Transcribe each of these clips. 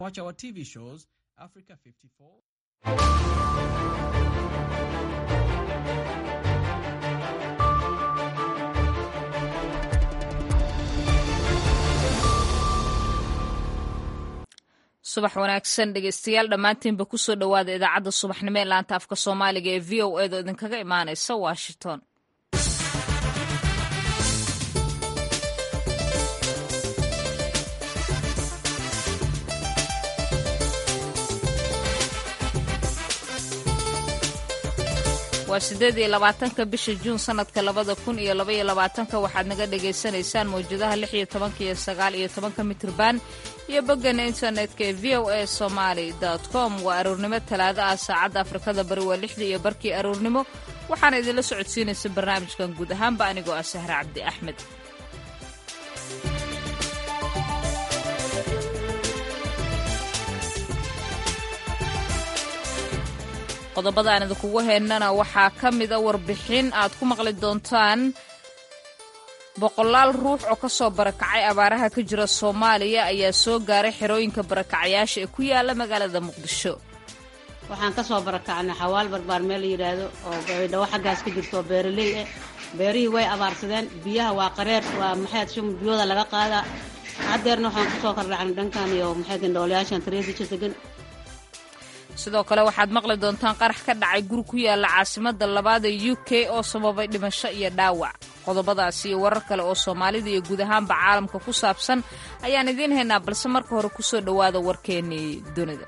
Watch our TV shows, Africa 54. subax wanaagsan dhegeystayaal dhammaantiinba kusoo dhowaada idaacadda subaxnimo ee laanta afka soomaaliga ee v o edo idinkaga imaanaysa washington waa sideed iyo labaatanka bisha juun sanadka labada kun iyo labaiyo labaatanka waxaad naga dhagaysanaysaan mawjadaha lix iyo tobanka iyo sagaal iyo tobanka mitrban iyo boggana internetka ee v o a somaly com waa aroornimo talaado ah saacadda afrikada bari waa lixdii iyo barkii aroornimo waxaana idinla socodsiinaysa barnaamijkan guud ahaanba anigoo ah sahre cabdi axmed qodobada aan idinkugu haynana waxaa ka mida warbixin aad ku maqli doontaan boqolaal ruux oo ka soo barakacay abaaraha ka jira soomaaliya ayaa soo gaaray xerooyinka barakacayaasha ee ku yaala magaalada muqdisho waxaan ka soo barakacnay xawaal barbaar meel la yidhaahdo oo baydhawo xaggaas ka jirto oo beeraley ah beerihii way abaarsadeen biyaha waa qareer waa maxayd shum biyooda laga qaadaa haddeerna waxaan kusoo kordhacnay dhankan iyo maxayd indhoolayaashan tareedisha degan sidoo kale waxaad maqli doontaan qarax ka dhacay guri ku yaala caasimada labaad ee u k oo sababay dhimasho iyo dhaawac qodobadaas iyo warar kale oo soomaalida iyo guud ahaanba caalamka ku saabsan ayaan idiin haynaa balse marka hore kusoo dhowaada warkeennii dunida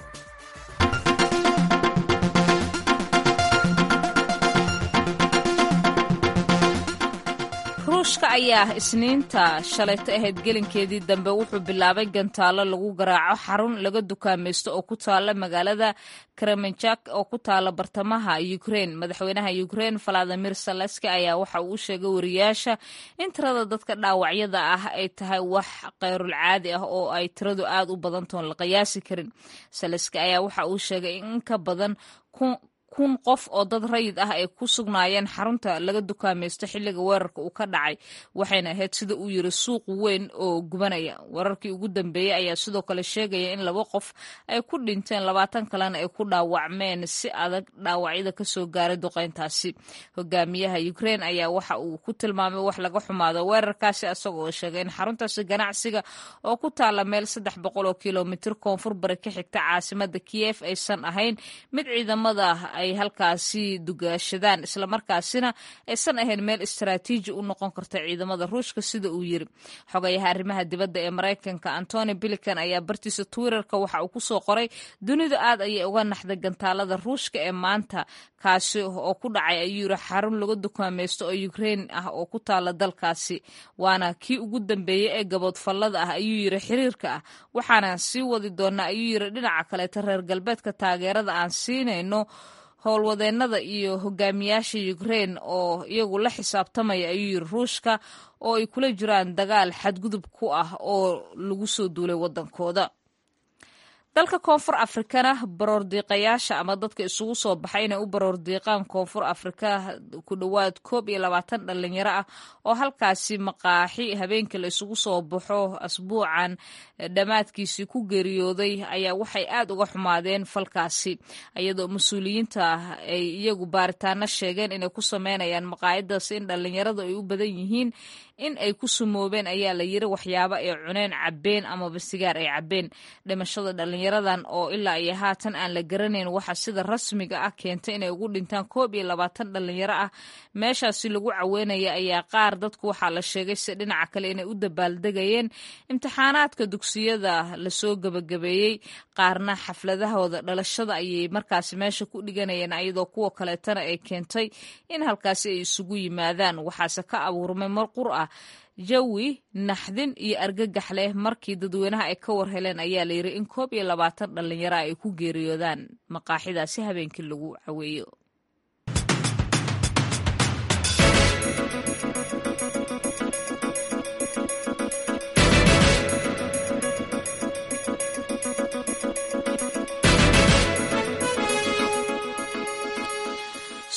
ruushka ayaa isniinta shalayto ahayd gelinkeedii dambe wuxuu bilaabay gantaallo lagu garaaco xarun laga dukaamaysto oo ku taala magaalada kremenjak oo ku taala bartamaha ukrein madaxweynaha ukrein valadimir saleski ayaa waxa uu u sheegay wariyaasha in tirada dadka dhaawacyada ah ay tahay wax keyrul caadi ah oo ay tiradu aad u badantoon la qiyaasi karin saleski ayaa waxa uu sheegay in ka badan kun qof oo dad rayid ah ay ku sugnaayeen xarunta laga dukaamaysto xilliga weerarka uu ka dhacay waxayna ahayd sida uu yiri suuq weyn oo gubanaya weerarkii ugu dambeeyey ayaa sidoo kale sheegaya in laba qof ay ku dhinteen labaatan kalena ay ku dhaawacmeen si adag dhaawacyada kasoo gaaray duqeyntaasi hogaamiyaha ukrein ayaa waxa uu ku tilmaamay wax laga xumaado weerarkaasi isagoo sheegay in xaruntaasi ganacsiga oo ku taala meel saddex boqol oo kilomitir koonfur bari ka xigta caasimada kiyef aysan ahayn mid ciidamada ay halkaasi dugaashadaan islamarkaasina aysan ahayn meel istaraatiiji u noqon karta ciidamada ruushka sida uu yiri xogayaha arrimaha dibadda ee maraykanka antony bilican ayaa bartiisa twitterka waxa uu kusoo qoray dunidu aad ayay uga naxday gantaalada ruushka ee maanta kaasi oo ku dhacay ayuu yiri xarun laga dukaamaysto oo ukrein ah oo ku taala dalkaasi waana kii ugu dambeeyey ee gaboodfallada ah ayuu yiri xiriirka ah waxaana sii wadi doonaa ayuu yiri dhinaca kaleeta reer galbeedka taageerada aan siinayno howlwadeennada iyo hogaamiyaasha ukrein oo iyagu la xisaabtamaya ayuu yiri ruushka oo ay kula jiraan dagaal xadgudub ku ah oo lagu soo duulay waddankooda dalka koonfur afrikana baroordiiqayaasha ama dadka isugu soo baxay inay u baroordiiqaan koonfur afrika ku dhowaad koob iyo labaatan dhalinyaro ah oo halkaasi maqaaxi habeenkii la isugu soo baxo asbuucan dhammaadkiisii ku geeriyooday ayaa waxay aad uga xumaadeen falkaasi iyadoo mas-uuliyiinta ay iyagu baaritaano sheegeen inay ku sameynayaan maqaayadaasi in dhalinyaradu ay u badan yihiin in ay ku sumoobeen ayaa la yiri waxyaabo ay cuneen cabbeen amaba sigaar ay cabbeen dhimashada dhalinyaradan oo ilaa iyo haatan aan la garanayn waxa sida rasmiga ah keentay inay ugu dhintaan koob iyo labaatan dhalinyaro ah meeshaasi lagu caweynaya ayaa qaar dadku waxaa la sheegay si dhinaca kale inay u dabaaldegayeen imtixaanaadka dugsiyada lasoo gebagabeeyey qaarna xafladahooda dhalashada ayay markaasi meesha ku dhiganayeen iyadoo kuwa kaleetana ay keentay in halkaasi ay isugu yimaadaan waxaase ka abuurmay mar qur ah jawi naxdin iyo argagax leh markii dadweynaha ay ka war heleen ayaa layiri in koob iyo labaatan dhalinyaro ay ku geeriyoodaan maqaaxidaasi habeenkii lagu caweeyo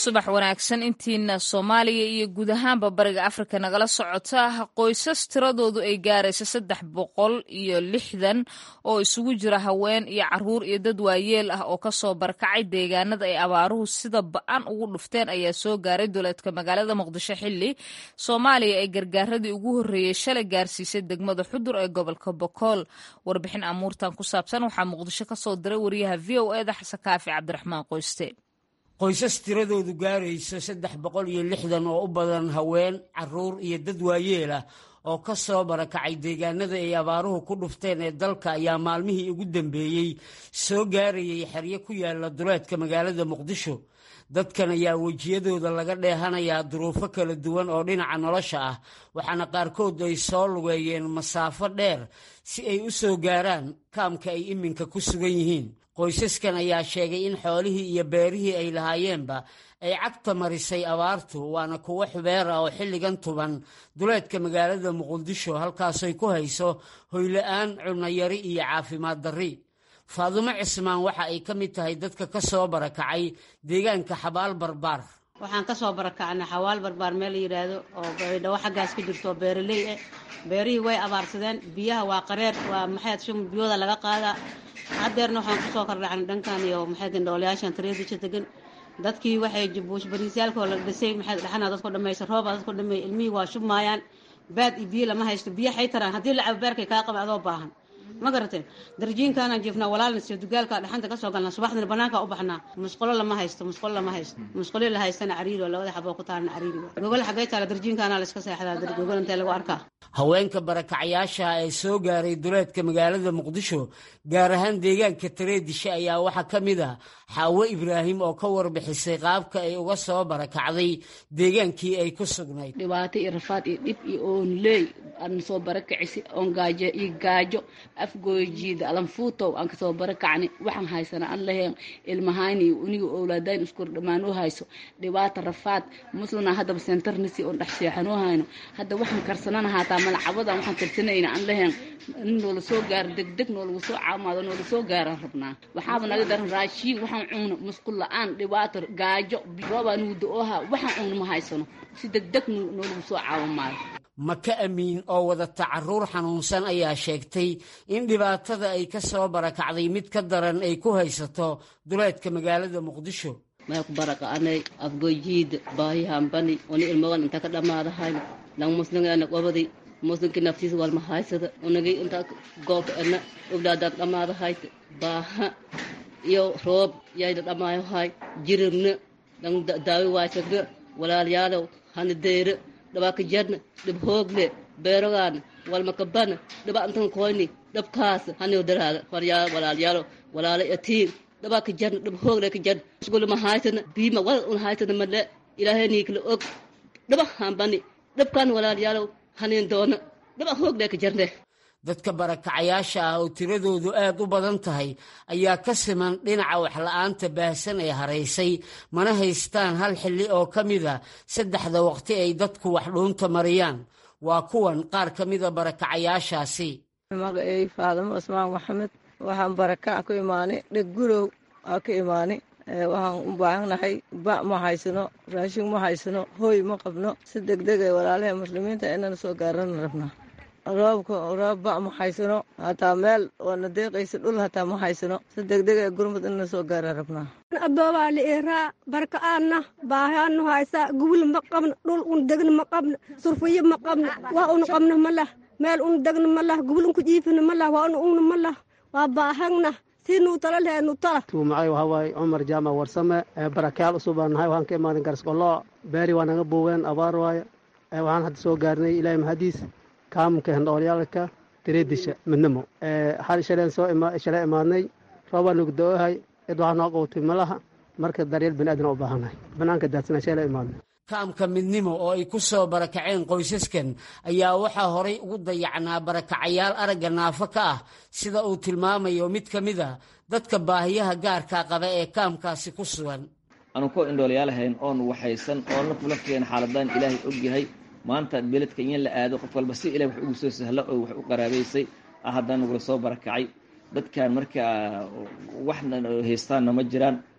subax wanaagsan intiina soomaaliya iyo guud ahaanba bariga afrika nagala socota qoysas tiradoodu ay gaaraysa saddex boqol iyo lixdan oo isugu jira haween iyo caruur iyo dad waayeel ah oo kasoo barkacay deegaanada ay abaaruhu sida ba-an ugu dhufteen ayaa soo gaaray duleedka magaalada muqdisho xili soomaaliya ay gargaaradii ugu horreeyey shalay gaarsiisay degmada xudur ee gobolka bokool warbixin amuurtan ku saabsan waxaa muqdisho kasoo diray wariyaha v o eda xasan kaafi cabdiraxmaan qoyste qoysas tiradoodu gaarayso saddex boqol iyo lixdan oo u badan haween caruur iyo dad waayeel ah oo ka soo barakacay deegaanada ay abaaruhu ku dhufteen ee dalka ayaa maalmihii ugu dambeeyey soo gaarayay xeryo ku yaala duleedka magaalada muqdisho dadkan ayaa wejiyadooda laga dheehanayaa duruufo kala duwan oo dhinaca nolosha ah waxaana qaarkood ay soo lugeeyeen masaafo dheer si ay u soo gaaraan kaamka ay iminka ku sugan yihiin qoysaskan ayaa sheegay in xoolihii iyo beerihii ay lahaayeenba ay cagta marisay abaartu waana kuwo xubeer ah oo xilligan tuban duleedka magaalada muqdisho halkaasoy ku hayso hoyla-aan cunayari iyo caafimaad darri faadumo cismaan waxa ay ka mid tahay dadka ka soo barakacay deegaanka xabaal barbaar waxaan ka soo barakacnay xawaal barbaar meel la yidhaahdo oo baydhawo xaggaas ka jirto oo beeraley ah beerihii way abaarsadeen biyaha waa qareer waa maxayd shum biyooda laga qaadaa haddeerna waxaan kusoo kordhacnay dhankan iyo maxay gandhoolayaashan tareedisha degan dadkii waxay buush bariisyaalkoo la dhisay maxay dhaxana dadku dhamaysa rooba dadku dhameey ilmihii waa shubmaayaan baad iyo biyo lama haysto biyo xay taraan haddii la cabo beerkay kaa qaba adoo baahan ma garateen darjiinkaanaan jiifnaa walaalna siyo dugaalka dhaxanta kasoo galnaa subaxdina banaanka u baxnaa musqulo lama haysto musqulo lama haysto musquli la haystana cariiri oo labada xaboo ku taalna cariiri gogol xagay taala darjiinkaana la iska seexdaa gogol intee lagu arkaa haweenka barakacayaasha ee soo gaaray duleedka magaalada muqdisho gaar ahaan deegaanka tareedisha ayaa waxaa ka mid ah xaawo ibraahim oo ka warbixisay qaabka ay uga soo barakacday deegaankii ay ku sugnayd dhibaato iyo rafaad iyo dhib iyo oonleey aan soo barakacisi oon gaajo iyo gaajo afgoojiida alanfuutow aan kasoo barakacni waxaan haysana aan laheen ilmahayni iyo uniga owlaadayn iskur dhammaan u hayso dhibaata rafaad muslina haddaba sentarnisi oon dhex seexan u hayno hadda waxaan karsanana haataa malacabadan waxaan karsanayna aan laheen in noola soo gaaro degdeg noolagu soo caamaado noola soo gaaraan rabnaa waxaaba naga daran raashiin waxaan cunno musqul la-aan dhibaato gaajo roobaa nugu da-ooha waxaan cunno ma haysano si degdeg noolagu soo caawamaayo maka amiin oo wadata caruur xanuunsan ayaa sheegtay in dhibaatada ay ka soo barakacday mid ka daran ay ku haysato duleedka magaalada muqdisho maya ku baraka'anay afgojiida baahihanbani oni ilmagan inta ka dhammaadahayna lang muslingeena qobadi muslinkii naftiisa walma haysada unagay inta goobka ena oglaadaan dhammaadahayta baaha iyo roob yayna dhammaayohay jiribna lang daawi waasagna walaalyaalow hana deyra dhabaaka jarna dhib hoogle beerogaana walmakabana dhaba antan koyni dhabkaasa haniyo daraada faryaa walaalyaalo walaala atiir dhabaaka jarna dhib hoogle ka jarna sugulama haysana biima wal un haysana male ilaahay niikala og dhaba hambani dhabkaan walaalyaalow haniin doona dhaba hoogle ka jarne dadka barakacayaasha ah oo tiradoodu aad u badan tahay ayaa ka siman dhinaca waxla-aanta baahsan ee haraysay mana haystaan hal xilli oo ka mida saddexda waqti ay dadku wax dhuunta mariyaan waa kuwan qaar ka mida barakacayaashaasi magacey faadamo cusmaan maxamed waxaan barakac ku imaanay dheg gurow aa ka imaanay waxaan u baahannahay ba ma haysano raashin ma haysano hooy ma qabno si degdeg ee walaalaha muslimiinta inana soo gaarana rabnaa roobka roob ba ma haysano hataa meel oona deeqaysa dhul hataa ma haysano si degdeg ee gurmud inana soo gaara rabnaa adoobaa la iraa barka'aanna baahaanu haysa gubul ma qabna dhul un degna ma qabna surfiyo ma qabna waa un qabna ma lah meel un degna ma lah gubul unku jiifina ma lah waa un ungna ma lah waa baahagna siinuu tala leenu tala tuumacay waxaa waaye cumar jaamac warsame barakayaal usub baan nahay waxaan ka imaaday garsqollo beeri waa naga buugeen abaar waaye waxaan hadda soo gaarnay ilaahay mahadiis kaamka hendhoolyaalka tireedisha midnimo hal shaleen soo shalay imaadnay roobaa nugu da-ohay cid waxaa noo qowtay malaha marka daryeel bani aadan u baahannahay banaanka daadsana shalay imaadnay kaamka midnimo oo ay ku soo barakaceen qoysaskan ayaa waxaa horay ugu dayacnaa barakacayaal aragga naafo ka ah sida uu tilmaamayo mid ka mid a dadka baahiyaha gaarkaa qaba ee kaamkaasi ku sugan aanu ku indhoolayaalahayn oon waxaysan oon lafulafkeena xaaladaan ilaahay ogyahay maanta beledka in la aado qof walba si ilahay wax ugu soo sahlo oo wax u qaraabaysay haddaan nagula soo barakacay dadkan markaa waxna haystaanna ma jiraan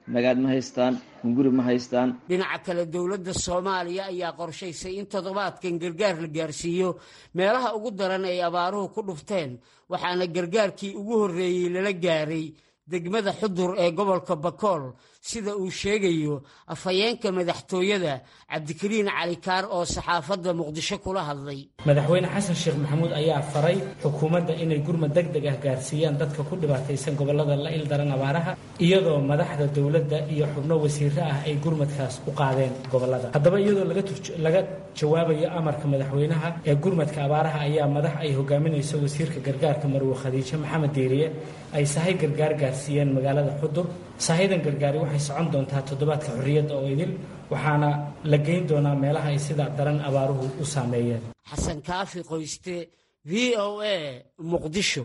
magaad ma haystaan hunguri ma haystaan dhinaca kale dowladda soomaaliya ayaa qorshaysay in toddobaadkan gargaar la gaarsiiyo meelaha ugu daran ay abaaruhu ku dhufteen waxaana gargaarkii ugu horreeyey lala gaaray degmada xudur ee gobolka bakool sida uu sheegayo afhayeenka madaxtooyada cabdikariin calikaar oo saxaafadda muqdisho kula hadlay madaxweyne xasan sheekh maxamuud ayaa faray xukuumadda inay gurmad deg deg ah gaarsiiyaan dadka ku dhibaataysan gobollada la ildaran abaaraha iyadoo madaxda dowladda iyo xubno wasiiro ah ay gurmadkaas u qaadeen gobollada haddaba iyadoo laga jawaabayo amarka madaxweynaha ee gurmadka abaaraha ayaa madax ay hogaaminayso wasiirka gargaarka marwe khadiijo maxamed diiriye ay sahay gargaar gaarsiiyeen magaalada xudur sahadan gargaari waxay socon doontaa toddobaadka xorriyadda oo idil waxaana la geyn doonaa meelaha ay sida daran abaaruhu u saameeyeen xasan kaafi qoyste v o a muqdisho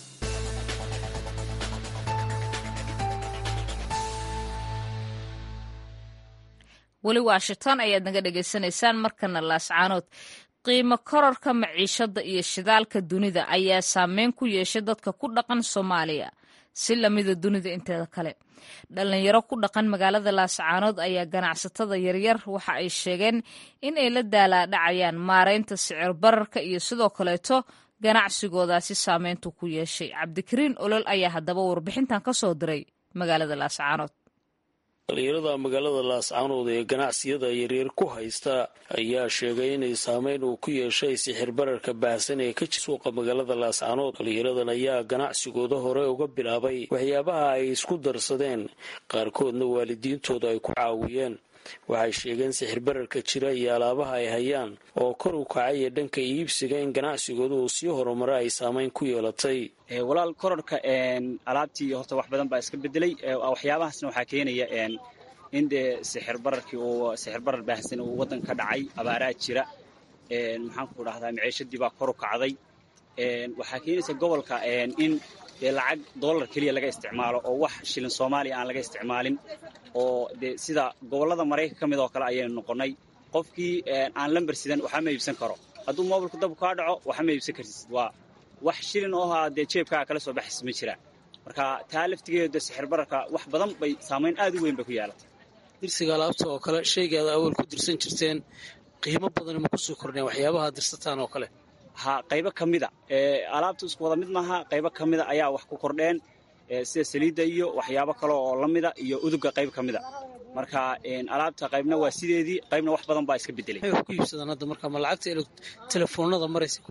weli washington ayaad naga dhegaysanaysaan markana laascaanood qiimo kororka maciishadda iyo shidaalka dunida ayaa saameyn ku yeeshay dadka ku dhaqan soomaaliya si lamida dunida inteeda kale dhalinyaro ku dhaqan magaalada laascaanood ayaa ganacsatada yaryar waxa ay sheegeen in ay la daalaadhacayaan maareynta sicir bararka iyo sidoo kaleeto ganacsigoodaasi saameyntu ku yeeshay cabdikariin olol ayaa haddaba warbixintan ka soo diray magaalada laascaanood dhalinyarada magaalada laascaanood ee ganacsiyada yaryar ku haysta ayaa sheegay inay saameyn uu ku yeeshay sixir bararka baahsan ee ka jira suuqa magaalada laascaanood dhalinyaradan ayaa ganacsigooda hore uga bilaabay waxyaabaha ay isku darsadeen qaarkoodna waalidiintooda ay ku caawiyeen waxay sheegeen sixir bararka jira iyo alaabaha ay hayaan oo kor u kacay ee dhanka iibsiga in ganacsigooda uu sii horumara ay saameyn ku yeelatay walaal kororka alaabtii horta wax badan baa iska bedelay waxyaabahaasna waxaa keenaya in dee sixir bararkii uu sixir barar baahsan uu waddanka ka dhacay abaaraa jira maxaan ku dhahdaa maciishadii baa kor u kacday waxaa keenaysa gobolka in dee lacag dollar keliya laga isticmaalo oo wax shilin soomaaliya aan laga isticmaalin oo dee sida gobollada maraykanka ka mid oo kale ayaynu noqonnay qofkii aan lamber sidan waxba ma iibsan karo hadduu moobilku dab kaa dhaco waxba ma iibsan kartid waa wax shilin oo haa dee jeebkaaga kala soo baxaysa ma jiraan marka taa laftigeeda sixir bararka wax badan bay saamayn aad u weyn bay ku yeelatay dirsiga alaabta oo kale shaygaada awal ku dirsan jirteen qiimo badan ma kusoo kordheen waxyaabaha dirsataan oo kale ha qaybo ka mida alaabta isku wada mid maaha qaybo ka mida ayaa wax ku kordheen sida saliidda iyo waxyaabo kale oo la mida iyo uduga qayb ka mida marka alaabta qaybna waa sideedii qaybna wax badan baa iska bedelay maxay wax ku iibsadaan hadda marka ma lacagta telefoonada maraysa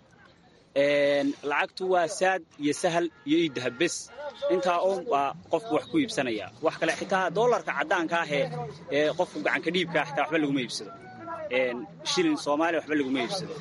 lacagtu waa saad iyo sahal iyo iidahab bes intaa un baa qofku wax ku iibsanaya wax kale xitaa doolarka caddaanka ah ee qofku gacanka dhiibkaa xitaa waxba laguma iibsado shilin soomaaliya waxba laguma iibsado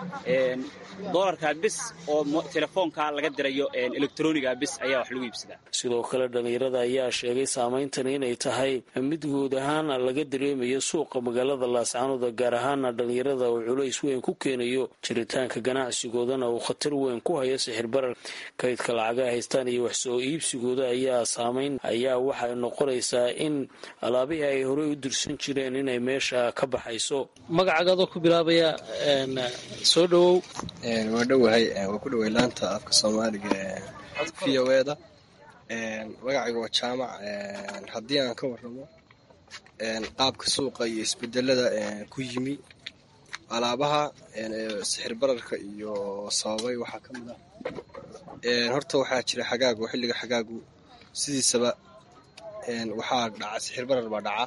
dolarka bis oo telefoonka laga dirayo electroniga bis ayaa wax lagu iibsadaa sidoo kale dhallinyarada ayaa sheegay saamayntan inay tahay mid guud ahaana laga dareemayo suuqa magaalada laascaanoda gaar ahaana dhallinyarada uu culays weyn ku keenayo jiritaanka ganacsigoodana uu khatar weyn ku hayo sixir barar kaydka lacaga haystaan iyo wax soo iibsigooda ayaa saamayn ayaa waxay noqonaysaa in alaabihii ay horey u dirsan jireen inay meesha ka baxayso magacagaadoo ku bilaabaya soo dhowow waa dhowahay waa ku dhoway laanta afka soomaaliga v o eda magacayga waa jaamac haddii aan ka warramo qaabka suuqa iyo isbedelada ku yimi alaabaha sixir bararka iyo sababay waxaa ka mid ah horta waxaa jira xagaagu xilliga xagaagu sidiisaba waxaa dhaca sixir barar baa dhaca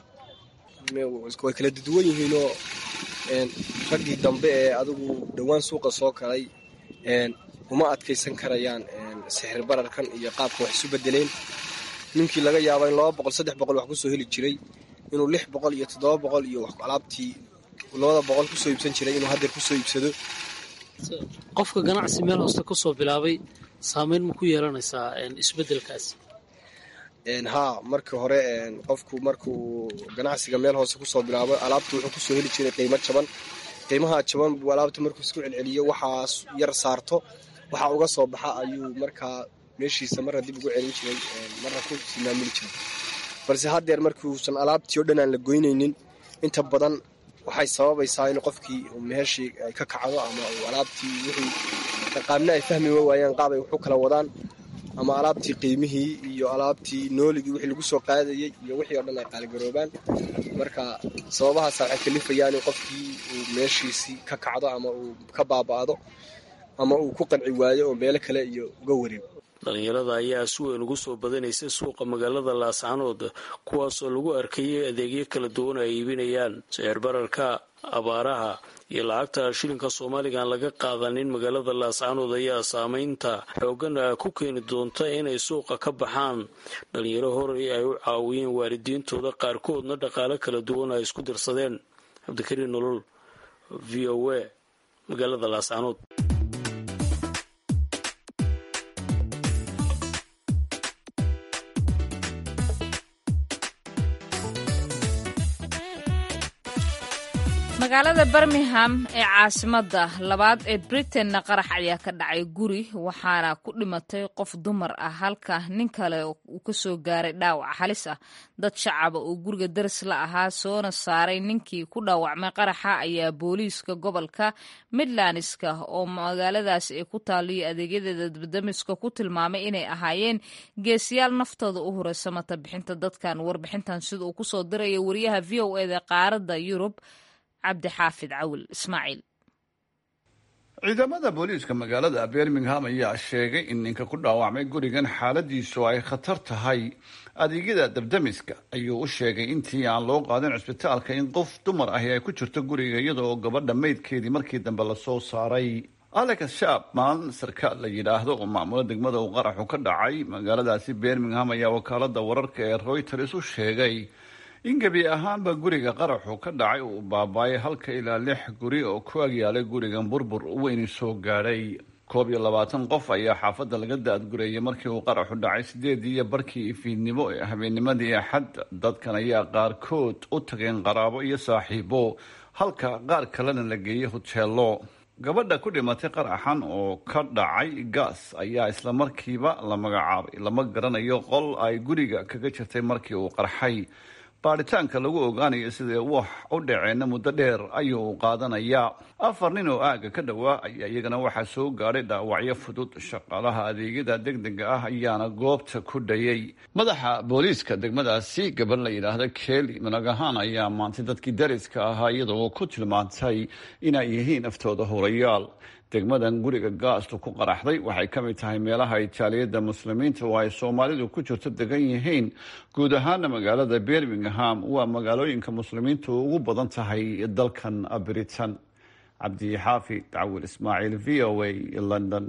way kala duduwan yihiinoo raggii dambe ee adigu dhowaan suuqa soo galay uma adkaysan karayaan sixir bararkan iyo qaabka wax isu bedeleen ninkii laga yaaba in laba boqol saddex boqol wax kusoo heli jiray inuu lix boqol iyo toddoba boqol iyo alaabtii labada boqol kusoo iibsan jiray inuu haddeer kusoo iibsado qofka ganacsi meel hooste kusoo bilaabay saameyn ma ku yeelanaysaa isbedelkaasi haa markii hore qofku markuu ganacsiga meel hoose kusoo bilaabo alaabta wuxuu kusoo heli jiray qiimo jaban qiimaha jaban buu alaabta markuu isku celceliyo waxaa yar saarto waxaa uga soo baxa ayuu markaa meeshiisa marra dib ugu celin jiray marra ku simaamuli jiray balse haddeer markuusan alaabtii o dhan aan la goynaynin inta badan waxay sababaysaa in qofkii meeshii ay ka kacdo ama uu alaabtii wixii qaabna ay fahmi waayaan qaab ay waxu kala wadaan ama alaabtii qiimihii iyo alaabtii nooligii wixii lagu soo qaadayey iyo wixii oo dhan ay qaaligaroobaan marka sababahaasa waxay kalifayaan in qofkii uu meeshiisii ka kacdo ama uu ka baaba'do ama uu ku qanci waayo oo meelo kale iyo uga wareego dhalinyarada ayaa si weyn ugu soo badanaysay suuqa magaalada laascanood kuwaasoo lagu arkayay adeegyo kala duwan ay iibinayaan sicir bararka abaaraha iyo lacagta shilinka soomaaliga aan laga qaadanin magaalada laascanood ayaa saameynta xoogan ku keeni doonta inay suuqa ka baxaan dhalinyaro horey ay u caawiyeen waalidiintooda qaarkoodna dhaqaale kala duwan ay isku dirsadeen cabdikariin nolol v o a magaalada laascanood magaalada birmingham ee caasimadda labaad ee britainna qarax ayaa ka dhacay guri waxaana ku dhimatay qof dumar ah halka nin kale uu ka soo gaaray dhaawac halis ah dad shacaba oo guriga daris la ahaa soona saaray ninkii ku dhaawacmay qaraxa ayaa booliiska gobolka midlandska oo magaaladaasi ay ku taaliyo adeegyadeeda dabdamiska ku tilmaamay inay ahaayeen geesiyaal naftooda u huray samata bixinta dadkan warbixintan sida uu kusoo diraya wariyaha v o eda qaaradda yurub cabdixaafid cawil ismaaciil ciidamada booliiska magaalada birmingham ayaa sheegay in ninka ku dhaawacmay gurigan xaaladiisu ay khatar tahay adeegyada dabdamiska ayuu u sheegay intii aan loo qaadin cisbitaalka in qof dumar ahi ay ku jirto guriga iyada oo gabadha maydkeedii markii dambe lasoo saaray alex shabman sarkaal la yidhaahdo oo maamula degmada uu qaraxu ka dhacay magaaladaasi birmingham ayaa wakaalada wararka ee reuters u sheegay in gebi ahaanba guriga qaraxu ka dhacay uu baabaayay halka ilaa lix guri oo ku agyaalay gurigan burbur weyni soo gaadhay koob iyo labaatan qof ayaa xaafadda laga daadgureeyay markii uu qaraxu dhacay sideedii iyo barkii ifiidnimo ee habeennimadii axad dadkan ayaa qaarkood u tageen qaraabo iyo saaxiibo halka qaar kalena la geeyey hoteelo gabadha ku dhimatay qaraxan oo ka dhacay gaas ayaa isla markiiba la magacaabay lama garanayo qol ay guriga kaga jirtay markii uu qarxay baadhitaanka lagu ogaanayo sidee wax u dhaceenna muddo dheer ayuu qaadanayaa afar nin oo aagga ka dhowaa ayaa iyagana waxaa soo gaadhay dhaawacyo fudud shaqaalaha adeegyada degdega ah ayaana goobta ku dhayay madaxa booliiska degmadaasi gabar la yidhaahda keli managahaan ayaa maantay dadkii dariska ahaa iyadoo ku tilmaantay inay yihiin aftooda hurayaal degmadan guriga gaastu ku qaraxday waxay ka mid tahay meelaha itaaliyada muslimiinta oo ay soomaalidu ku jirto degan yihiin guud ahaana magaalada birmingham waa magaalooyinka muslimiintu ugu badan tahay dalkan britain cabdixaafi cawil ismaaciil v o a london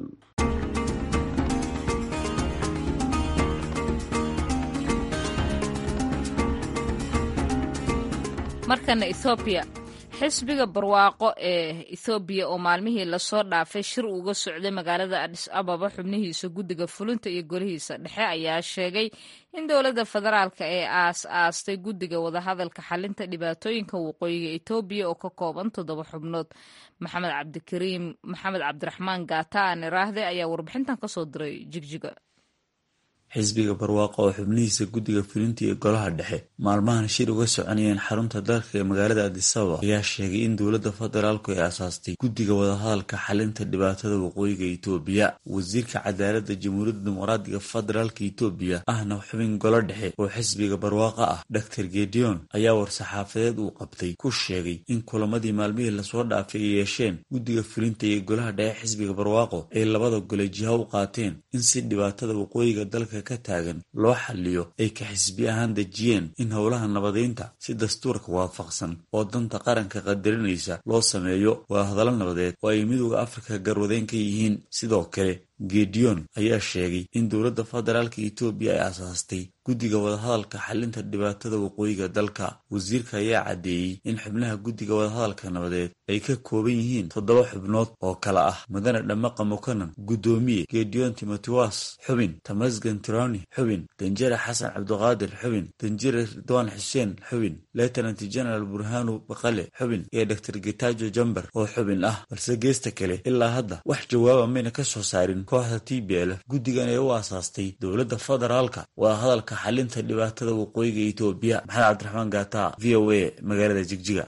markana ethoobiya xisbiga barwaaqo ee ethoobiya oo maalmihii lasoo dhaafay shir uga socday magaalada adis ababa xubnihiisa guddiga fulinta iyo golihiisa dhexe ayaa sheegay in dowladda federaalka ee aas aastay guddiga wadahadalka xalinta dhibaatooyinka waqooyiga etoobiya oo ka kooban toddoba xubnood maxamed cabdikariim maxamed cabdiraxmaan gaata aan iraahde ayaa warbixintan kasoo diray jigjiga xisbiga barwaaqo oo xubnihiisa guddiga fulinta iyo golaha dhexe maalmahan shir uga soconayeen xarunta dalka ee magaalada adisababa ayaa sheegay in dowladda federaalku ay asaastay guddiga wadahadalka xalinta dhibaatada waqooyiga etoobiya wasiirka cadaaladda jamhuuriyadda dimuqraadiga federaalka etoobiya ahna xubin golo dhexe oo xisbiga barwaaqo ah dor gedeon ayaa war-saxaafadeed uu qabtay ku sheegay in kulamadii maalmihii lasoo dhaafay ay yeesheen guddiga fulinta iyo golaha dhexe xisbiga barwaaqo ay labada gole jiha u qaateen in si dhibaatada waqooyiga dalka ka taagan loo xaliyo ay ka xisbi ahaan dejiyeen in howlaha nabadeynta si dastuurka waafaqsan oo danta qaranka qadarinaysa loo sameeyo waa hadallo nabadeed oo ay midooda afrika garwadeen ka yihiin sidoo kale gedeon ayaa sheegay in dowladda federaalka etoobiya ay asaastay guddiga wadahadalka xalinta dhibaatada waqooyiga dalka wasiirka ayaa caddeeyey in xubnaha guddiga wadahadalka nabadeed ay ka kooban yihiin toddoba xubnood oo kale ah mudane dhamaqa mukanan guddoomiye gedeon timotiwas xubin tamasgan tironi xubin danjare xasan cabdiqaadir xubin danjare ridwaan xuseen xubin lieutenant general burhanu baqale xubin iyo dor getajo jamber oo xubin ah balse geesta kale ilaa hadda wax jawaaba mayna ka soo saarin kooxda t b l guddigan ee u aasaastay dowladda federaalka waa hadalka xalinta dhibaatada waqooyiga etoobiya maxamed cabdiraxmaan gaata v o a magaalada jigjiga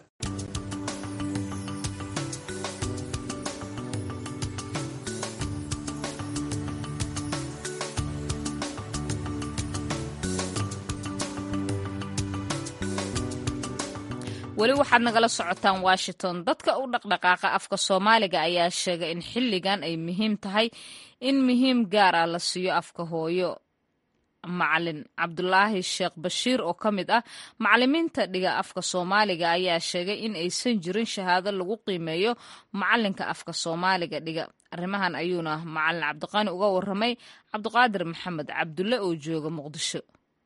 weli waxaad nagala socotaan washington dadka u dhaqdhaqaaqa afka soomaaliga ayaa sheegay in xilligan ay muhiim tahay in muhiim gaar ah la siiyo afka hooyo macalin cabdulaahi sheekh bashiir oo ka mid ah macalimiinta dhiga afka soomaaliga ayaa sheegay in aysan jirin shahaado lagu qiimeeyo macalinka afka soomaaliga dhiga arrimahan ayuuna macalin cabdiqaani uga waramay cabdiqaadir maxamed cabdulle oo jooga muqdisho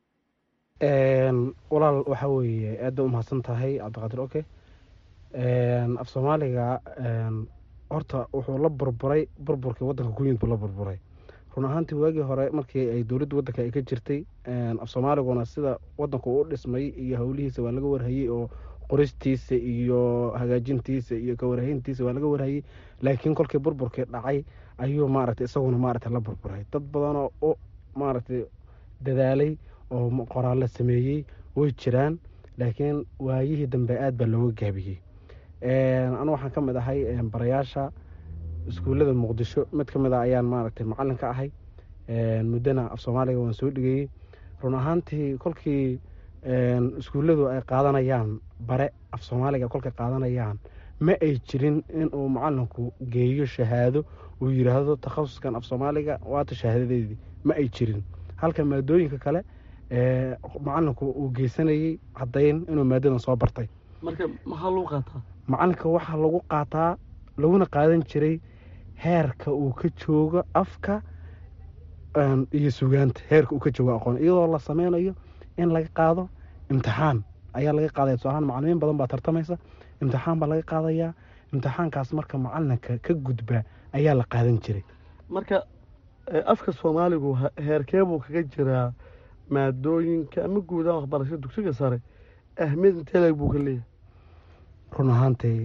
walaal waxaa weeye aadba umahadsan tahay cabdiqaadir oke af soomaaliga horta wuxuu la burburay burburkii wadanka ku yimid buu la burburay run ahaantii waagii hore markii ay dowladda wadanka ay ka jirtay af soomaaliguna sida wadanku u dhismay iyo howlihiisa waa laga warhayey oo qoristiisa iyo hagaajintiisa iyo kawarhayntiisa waa laga warhayey laakiin kolkii burburkii dhacay ayuu maaragtay isaguna maaragtay la burburay dad badanoo u maaragtay dadaalay oo qoraallo sameeyey way jiraan laakiin waayihii dambe aad baa looga gaabiyey anu waxaan ka mid ahay barayaasha iskuullada muqdisho mid ka mid a ayaan maaragtay macalin ka ahay muddana af soomaaliga waan soo dhigayey run ahaantii kolkii iskuulladu ay qaadanayaan bare af soomaaliga kolkay qaadanayaan ma ay jirin inuu macalinku geeyo shahaado uu yidhaahdo takhasuskan af soomaaliga waata shahaadadeedii ma ay jirin halka maadooyinka kale macalinku uu geysanayey caddayn inuu maadadan soo bartay marka maxaa lagu qaataa macalinka waxaa lagu qaataa laguna qaadan jiray heerka uu ka joogo afka iyo sugaanta heerka uu ka joogo aqoon iyadoo la sameynayo in laga qaado imtixaan ayaa laga qaadaya tusaalahaan macalimiin badan baa tartamaysa imtixaan baa laga qaadayaa imtixaankaas marka macalinka ka gudba ayaa la qaadan jiray marka afka soomaaligu heerkee buu kaga jiraa maadooyinka ama guudaha waxbarashada dugsiga sare ahmiyad inteeleg buu ka leeyahay run ahaantii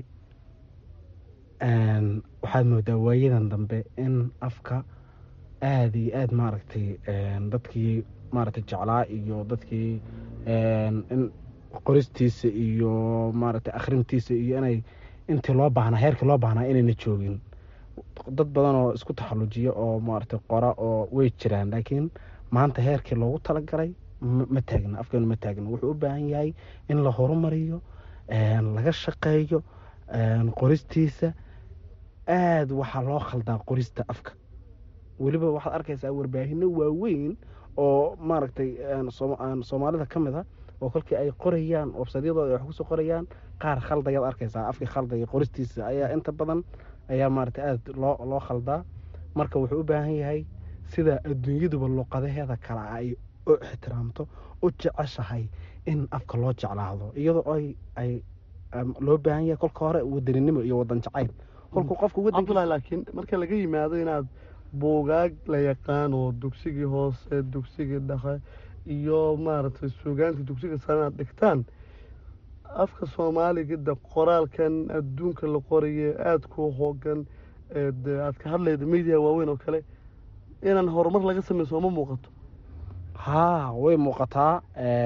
waxaad moodaa waayadan dambe in afka aada iyo aada maaragtay dadkii maaragtay jeclaa iyo dadkii in qoristiisa iyo maaragtay akhrintiisa iyo inay intii loo baahnaa heerkii loo baahnaa inayna joogin dad badan oo isku taxallujiya oo maaragtay qora oo way jiraan laakiin maanta heerkii loogu talagalay ma taagna afkeenu ma taagna wuxuu u baahan yahay in la horumariyo laga shaqeeyo qoristiisa aada waxaa loo khaldaa qorista afka weliba waxaad arkaysaa warbaahino waaweyn oo maaragtay soomaalida ka mid a oo kolkii ay qorayaan websadyadooda wax kusoo qorayaan qaar khaldayaad arkaysaa afkii khaldaya qoristiisa ayaa inta badan ayaa maaragtay aada loo loo khaldaa marka wuxuu u baahan yahay sida adduunyaduba luqadaheeda kale ay u ixtiraamto u jeceshahay in afka loo jeclaado iyadoo ay ay loo baahan yahay kolka hore wadaninimo iyo wadan jacayl kolkuu qofku cabdulahi laakiin marka laga yimaado inaad buugaag la yaqaano dugsigii hoose dugsigii dhexe iyo maaragtay suugaanta dugsiga sare inaad dhigtaan afka soomaaliga de qoraalkan adduunka la qoraye aada ku hoogan de aad ka hadlayda media waaweyn oo kale inaan horumar laga sameyn sooma muuqato haa way muuqataa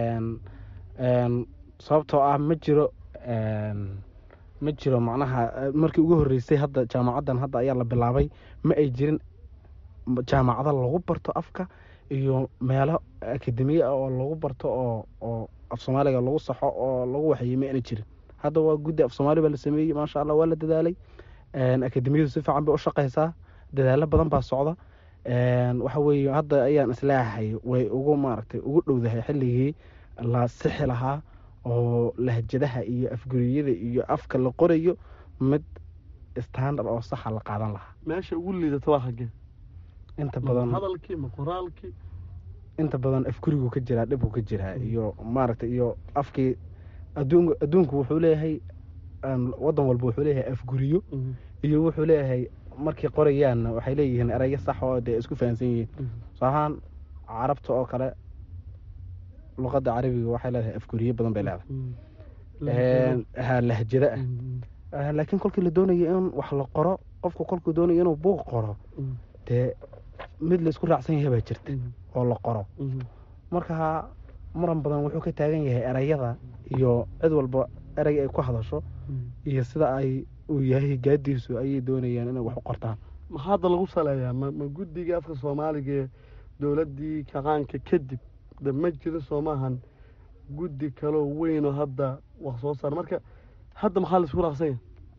sababtoo ah ma jiro ma jiro macnaha markii ugu horreysay hadda jaamacaddan hadda ayaa la bilaabay ma ay jirin jaamacado lagu barto afka iyo meelo akademiya ah oo lagu barto oo oo af soomaaliga lagu saxo oo lagu waxeeyey ma ayna jirin hadda waa guddi af soomaali baa la sameeyey maasha allah waa la dadaalay akademiyadu si fiican bay u shaqaysaa dadaalo badan baa socda waxa weeye hadda ayaan islaahay way ugu maaragtay ugu dhowdahay xilligii la sixi lahaa oo lahjadaha iyo afguriyada iyo afka la qorayo mid standard oo saxa la qaadan lahaa meesha ugu liidata waa xaggee inta badan hadalkii ma qoraalkii inta badan afgurigu ka jiraa dhibku ka jiraa iyo maaragtay iyo afkii adduun adduunku wuxuu leeyahay wadan walba wuxuu leeyahay afguriyo iyo wuxuu leeyahay markay qorayaanna waxay leeyihiin erayo sax oo dee isku fahansan yihiin soo ahaan carabta oo kale luqadda carabiga waxay leedahay afguriyo badan bay leedahay ha lahjada ah laakiin kolkii la doonayo in wax la qoro qofku kolkuu doonayo inuu buuq qoro dee mid laisku raacsan yahay baa jirta oo la qoro marka muran badan wuxuu ka taagan yahay erayada iyo cid walba erey ay ku hadasho iyo sida ay uu yahay gaadiisu ayay doonayaan inay wax u qortaan maxaa hadda lagu saleeyaa ma ma guddiga afka soomaaliga ee dowladdii kaqaanka kadib de ma jiro soo maahan guddi kaloo weynoo hadda wax soo saar marka hadda maxaa la isku raaqsanya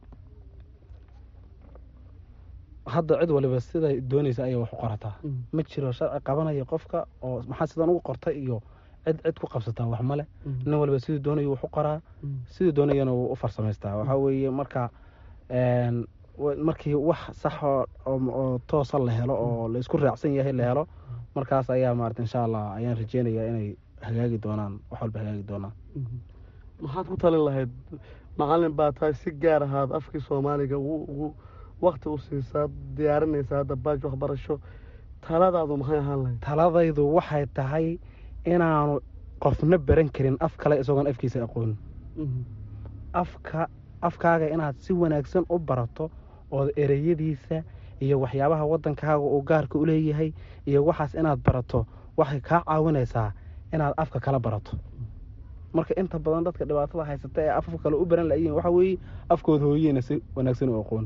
hadda cid waliba siday doonaysa ayay wax u qorataa ma jiro sharci qabanaya qofka oo maxaa sidan ugu qortay iyo cid cid ku qabsataa wax male nin waliba siduu doonayo wax u qoraa siduu doonayana wuu u farsamaystaa waxaa weeye marka markii wax sax oo toosa la helo oo la isku raacsan yahay la helo markaas ayaa maarata insha allah ayaan rajeynayaa inay hagaagi doonaan wax walba hagaagi doonaan maxaad ku talin lahayd macalin baa tahay si gaar ahaad afkii soomaaliga ugu wakti u siisaa diyaarinaysa hadda baaj waxbarasho taladaadu maxay ahaan lahayd taladaydu waxay tahay inaanu qofna baran karin af kale isagoon afkiisa aqoonin afka afkaaga inaad si wanaagsan u barato ood ereyadiisa iyo waxyaabaha waddankaaga uu gaarka u leeyahay iyo waxaas inaad barato waxay kaa caawinaysaa inaad afka kala barato marka inta badan dadka dhibaatada haysata ee afaf kale u baran layihin waxaa weeye afkooda hooyeyna si wanaagsan u aqoon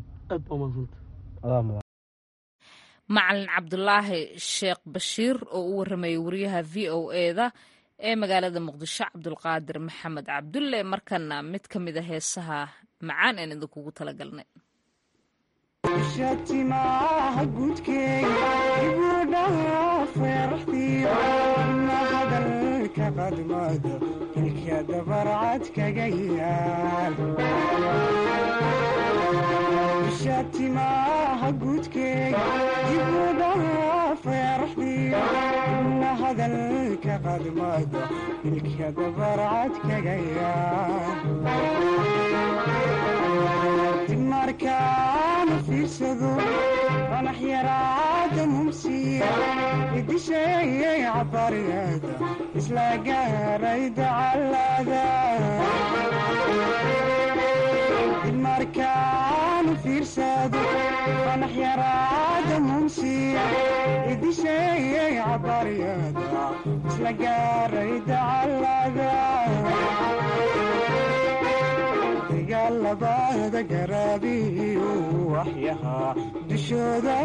macalin cabdulaahi sheekh bashiir oo u waramayay wariyaha v o eda ee magaalada muqdisho cabdulqaadir maxamed cabdulle markana mid ka mid a heesaha macaan aan idinkugu talagalnay shatimaha gudkeega ibudhaha feeraxdiyo na hadalka qadmada ilka dabarcad kaga yaal shatimaha gudkeega ibudhaha feeraxdiyo na hadalka qadmada ilka dabarcad kaga yaal markaana fiirsado qanax yaraada mumsiya idisheeyay cabariyada isla gaaray dacalada markaana fiirsado qanax yaraada mumsiya idisheeyay cabariyada isla gaaray dacalada dagaalabada garaabiyo waxyahaa dushooda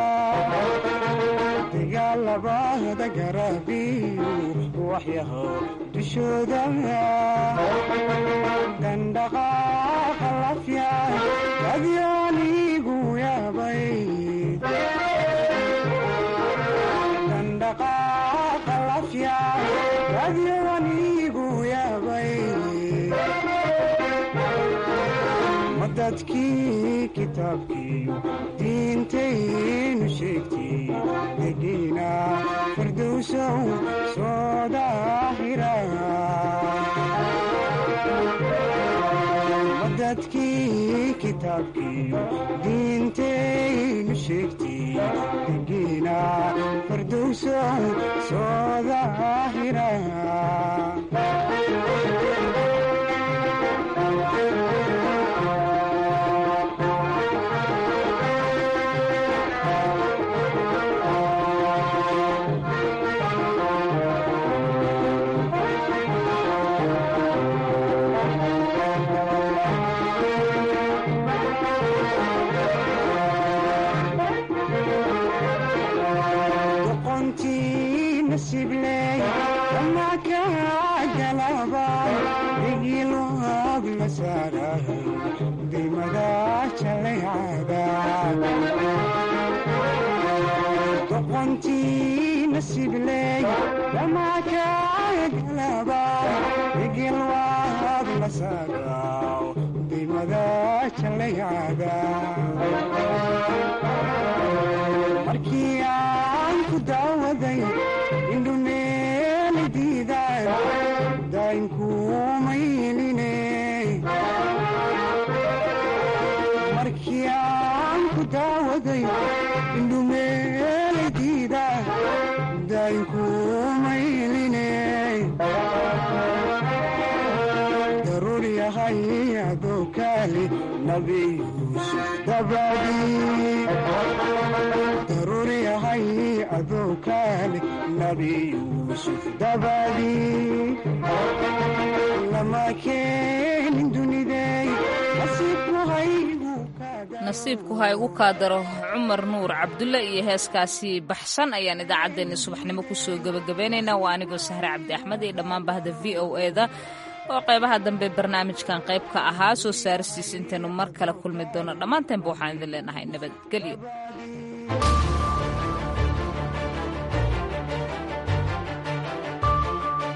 dagaalabada garaabiyo waxyahaa dushooda dandhaqaaqa lafya adyaanigu yaabay dandhaqaaqa lafya adyaanigu yaabay dadkii kitaabkiiyo diintaynu sheegtay degiina fardowsow soo daahira dadkii kitaabkiiyo diintaynu sheegtay degiina fardowsow soo daahira doqontii nasibley damaakagalaba igilwaad la saagaw dimada jalayada markii aan ku daawaday indhumeeli diidaay daynkuumayline markii aan ku daawaday indhumeeldiida daynkuumayline daruur yahay adookaali nabi yuusuf dabadii daruur yahay adookaali nabi yuusuf dabadii lama keenin dunidey nasiibku haygu nasiibku ha igu kaadaro cumar nuur cabdulle iyo heeskaasi baxsan ayaan idaacaddeenni subaxnimo kusoo gebagabeynaynaa waa anigoo sahre cabdi axmed iyo dhammaan bahda v o eda oo qaybaha dambe barnaamijkan qayb ka ahaa soo saaristiis intaynu mar kale kulmi doono dhammaanteenba waxaan idin leenahay nabadgelyo